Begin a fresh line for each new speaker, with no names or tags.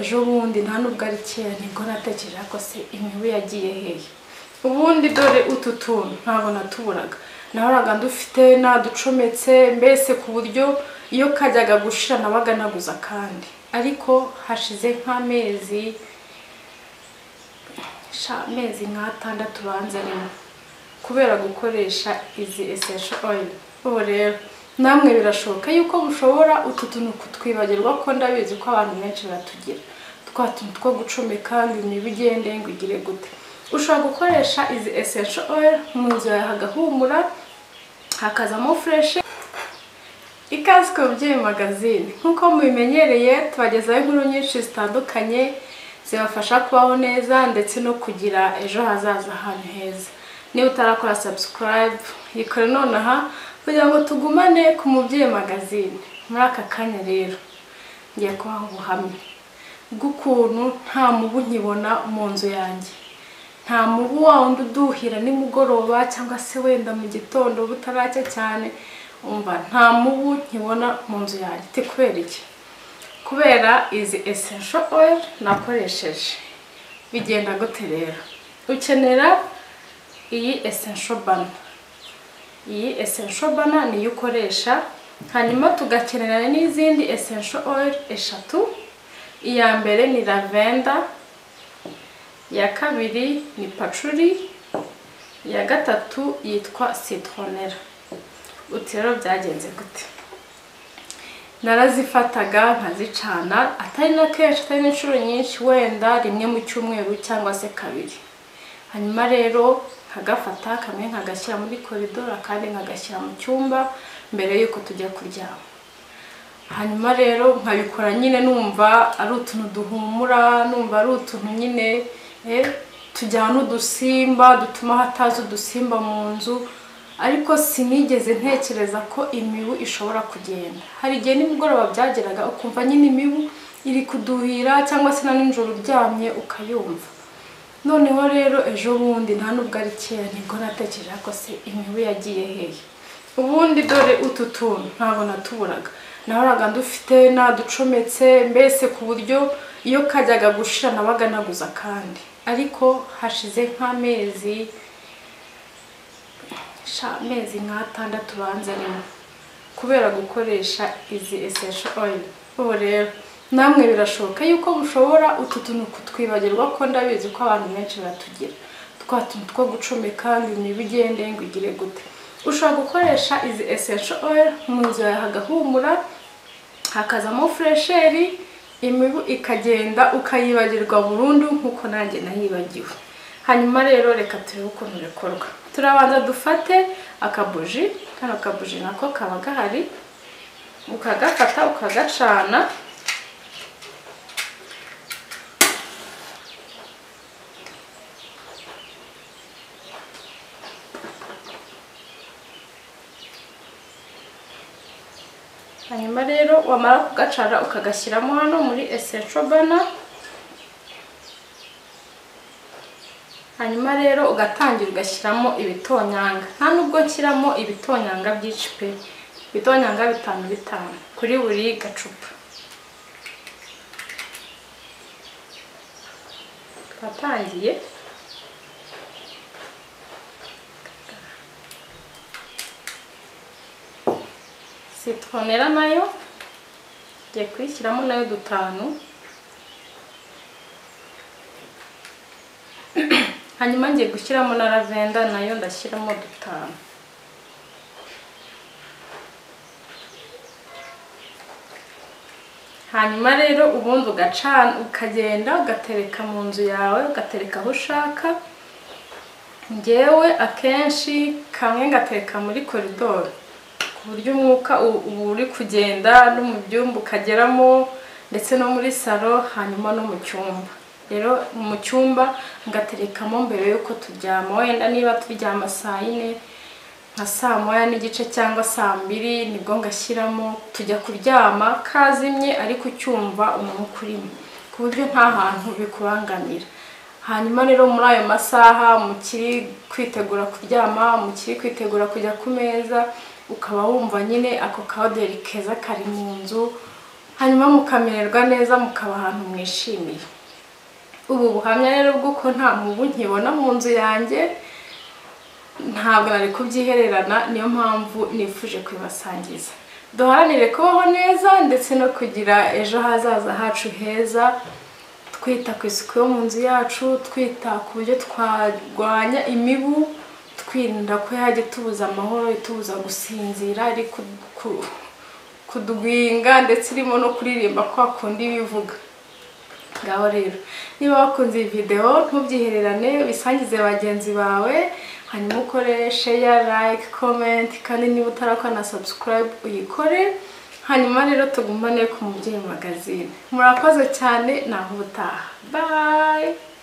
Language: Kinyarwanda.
ejo bundi nta n'ubwo ari kera niko natekereje ko se imibu yagiye hehe ubundi dore utu tuntu ntabwo natuburaga nahoraga dufite naducometse mbese ku buryo iyo kajyaga gushira nabaga naguza kandi ariko hashize nk'amezi sha amezi nk'atandatu banzanemo kubera gukoresha izi esensho oyili ubu rero namwe birashoboka yuko mushobora utu tuntu kutwibagirwa ko ndabizi ko abantu benshi batugira twa tuntu two gucomeka ngo imibu igende ngo igire gute ushobora gukoresha izi esensho oyili mu nzu yawe hagahumura hakazamo fureshi ikaze ku babyeyi magazine nk'uko mubimenyereye tubagezaho inkuru nyinshi zitandukanye zibafasha kubaho neza ndetse no kugira ejo hazaza ahantu heza niba utarakora subscribe yikore nonaha kugira ngo tugumane ku mubyeyi magazine muri aka kanya rero ngiye kubaha ubuhamya bw'ukuntu nta mubu nkibona mu nzu yanjye nta mubu wa wundi uduhira nimugoroba cyangwa se wenda mu gitondo butaracya cyane umva nta mubu nkibona mu nzu yanjye iti kubera iki kubera izi esensho oil nakoresheje bigenda gute rero ukenera iyi esensho bana iyi esensho bana niyo ukoresha hanyuma tugakenera n'izindi esensho oil eshatu iya mbere ni lavenda iya kabiri ni pacuri iya gatatu yitwa citronera uti rero byagenze gute narazifataga nkazicana atari na kenshi atari n'inshuro nyinshi wenda rimwe mu cyumweru cyangwa se kabiri hanyuma rero nkagafata kamwe nkagashyira muri koridoro akandi nkagashyira mu cyumba mbere y'uko tujya kuryama hanyuma rero nkabikora nyine numva ari utuntu duhumura numva ari utuntu nyine eh, tujyana udusimba dutuma hataza udusimba mu nzu ariko sinigeze ntekereza ko imibu ishobora kugenda hari igihe nimugoroba byageraga ukumva nyine imibu iri kuduhira cyangwa se na nijoro uryamye ukayumva noneho rero ejo bundi nta n'ubwo ari kera nibwo natekereje ko se imibu yagiye hehe ubundi dore utu tuntu ntabwo natuburaga nahoraga dufite naducometse mbese ku buryo iyo kajyaga gushira nabaga naguza kandi ariko hashize nk'amezi sha amezi nk'atandatu banzanemo kubera gukoresha izi esensho oyili ubu rero namwe birashoboka yuko mushobora utu tuntu kutwibagirwa ko ndabizi ko abantu benshi batugira twa tuntu two gucomeka ngo imibu igende ngo igire gute ushobora gukoresha izi esensho oyili mu nzu yawe hagahumura hakazamo furesheri imibu ikagenda ukayibagirwa burundu nk'uko nanjye nayibagiwe hanyuma rero reka turebe ukuntu bikorwa turabanza dufate akabuji kano kabuji nako kaba gahari ukagafata ukagacana hanyuma rero wamara kugacana ukagashyiramo hano muri esensho bana hanyuma rero ugatangira ugashyiramo ibitonyanga nta nubwo nshyiramo ibitonyanga byinshi pe ibitonyanga bitanu bitanu kuri buri gacupa twatangiye sitronera nayo ngiye kuyishyiramo nayo dutanu hanyuma ngiye gushyiramo na lavenda nayo ndashyiramo dutanu hanyuma rero ubundi ugacana ukagenda ugatereka mu nzu yawe ugatereka aho ushaka ngewe akenshi kamwe gatereka muri koridoro ku buryo umwuka uba uri kugenda no mu byumba ukageramo ndetse no muri salo hanyuma no mu cyumba rero mu cyumba ngaterekamo mbere y'uko turyama wenda niba turyama saa yine nka saa moya n'igice cyangwa saa mbiri nibwo ngashyiramo tujya kuryama kazimye ariko ucyumva umwuka urimo ku buryo nta hantu bikubangamira hanyuma rero muri ayo masaha mukiri kwitegura kuryama mukiri kwitegura kujya ku meza ukaba wumva nyine ako kahoderi keza kari mu nzu hanyuma mukamererwa neza mukaba ahantu mwishimiye ubu buhamya rero bw'uko nta mubu nkibona mu nzu yanjye ntabwo nari kubyihererana niyo mpamvu nifuje kubibasangiza duharanire kubaho neza ndetse no kugira ejo hazaza hacu heza twita ku isuku yo mu nzu yacu twita ku buryo twarwanya imibu twirinda ko yajya itubuza amahoro itubuza gusinzira iri ku- ku- kudwinga ndetse irimo no kuririmba kwa kundi bivuga ngaho rero niba wakunze iyi videwo ntubyihererane bisangize bagenzi bawe hanyuma ukore share like comment kandi niba utarakora na subscribe uyikore hanyuma rero tugumane ku mubyeyi magazine murakoze cyane naho ubutaha bye